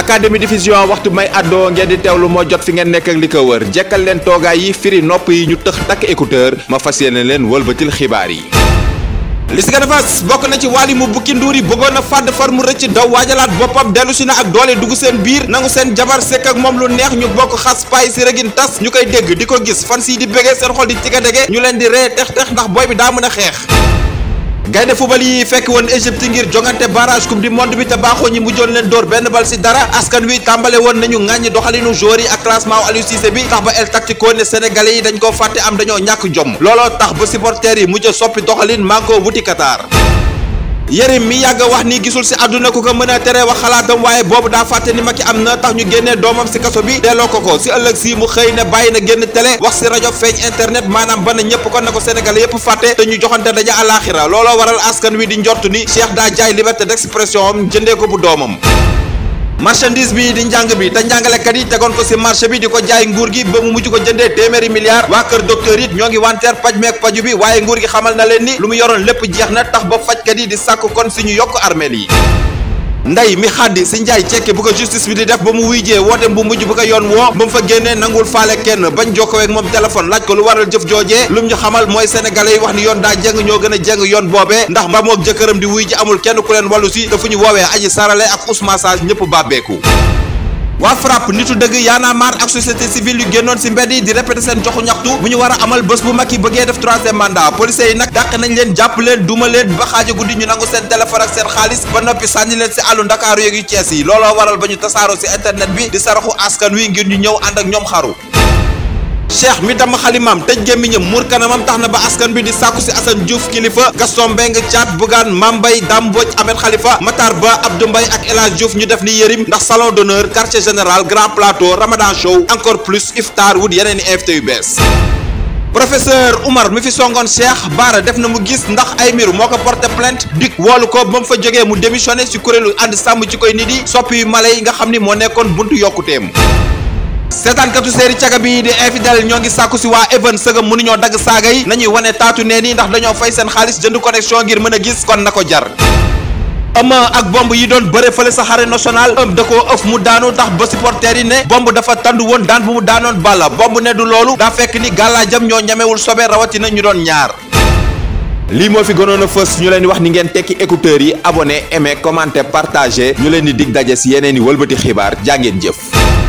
académie diffusion waxtu may àddoo ngeen di teewlu moo jot fi ngeen nekk ak li ko wër jekkal leen toogaay yi firi nopp yi ñu tëx takk écouteur ma fas yéene leen wëlbatil xibaar yi li si gën a fas bokk na ci wàlli mu bukki nduur yi bëggoon a fàdd far mu rëcc daw waajalaat boppam dellu si na ak doole dugg seen biir nangu seen jabar sekk ak moom lu neex ñu bokk xas paay si rëgin tas ñu koy dégg di ko gis fan sii di bëggee seen xol di tiga dege ñu leen di ree tex tex ndax booy bi daa mën a xeex gaynde fubal yi fekk woon Égypte ngir jongante barrage coupe du monde bi te baaxoo ñi mujjoon leen dóor benn bal si dara askan wi tàmbale woon nañu ŋàññi doxalinu joueurs yi ak classement Aliou Cissé bi tax ba El Tactico ne sénégalais yi dañ koo fàtte am dañoo ñàkk jom looloo tax ba supporters yi mujj soppi doxalin maa ko wuti Qatar Yérim mi yàgg wax ni gisul si àdduna ku ko mën a tere wax xalaatam waaye boobu daa fàtte ni Macky am na tax ñu génnee doomam si kaso bi delloo ko ko si ëllëg si mu xëy ne bàyyi na génn télé wax si rajo feeñ internet maanaam ba na ñëpp kon na ko Sénégalais yëpp fàtte te ñu joxante daja àlaaxira looloo waral askan wi di njort ni Cheikh daa jaay liberté d'expression am jëndee ko bu doomam marchandise bi di njàng bi te njàngalekat yi tegoon ko ci marché bi di ko jaay nguur gi ba mu mujj ko jëndee téeméeri milliards waa kër docteur it ñoo ngi wanteer paj meek paju bi waaye nguur gi xamal na leen ni lu mu yoroon lépp jeex na tax ba fajkat yi di sàkk kon si ñu yokk armeel yi ndey mi xaddi si njaay cekke bu ko justice bi di def ba mu wuyjee wootem bu mujj bu ko yoon woo ba mu fa génnee nangul faale kenn bañ jokkoo ak moom téléphone laaj ko lu waral jëf joojee lu mu ñu xamal mooy sénégalais yi wax ni yoon daa jeng ñoo gën a jeng yoon boobee ndax mba mook jëkkëram di wuy ji amul kenn ku leen wàllu si te fu ñu woowee aji sarale ak Ousmane Sage ñëpp bàbbeeku waa FRAPP nitu dëgg yaana maar ak société civile yu génnoon ci mbedd yi di répété seen joxu ñaxtu bu ñu war a amal bés bu mag yi bëggee def troisième mandat policiers yi nag dàq nañ leen jàpp leen duma leen ba xaaja guddi ñu nangu seen téléphone ak seen xaalis ba noppi sànni leen ci àllu ndakaaru yeeg yu Cees yi looloo waral ba ñu tasaaroo ci internet bi di saraxu askan wi ngir ñu ñëw ànd ak ñoom xaru cheikh mi dama xalimaam tëj gémmiñam muur kanamam tax na ba askan bi di sàkku si Assane Diouf kilifa Gaston Mbengue Thiat Bougane Mambay Dame Mbodj Ahmed Khalifa Matar Ba Abdou Mbaye ak El Hadj Diouf ñu def ni yërim ndax salon d'honneur quartier général grand plateau ramadan show encore plus iftar wut yeneen i invité yu bees professeur Oumar mi fi songoon Cheikh Bara def na mu gis ndax ay miru moo ko porté plainte dik woolu ko ba mu fa jógee mu démissionné si kuréelu ànd sàmm ci koy nit yi soppi yu mala yi nga xam ni moo nekkoon buntu yokkuteem seetaankatu séeri caga bi di infidèle ñoo ngi sàkku si waa even sëgam mënuñoo dagg saaga yi nañuy wane taatu nee ni ndax dañoo fay seen xaalis jënd connexion ngir mën a gis kon na ko jar ëma ak bomb yi doon bëre fële sa xare national ëm da koo ëf mu daanu tax ba supporters yi ne bomb dafa tandu woon daan bu mu daanoon balla bomb ne du loolu daa fekk ni gàllaajam ñoo ñamewul sobe rawatina ñu doon ñaar lii moo fi gënoon a fës ñu leen di wax ni ngeen tekki écouteurs yi abonné aimé commenté partagé ñu leen di dig daje si yeneen i wëlbati xibaar jàngeen jëf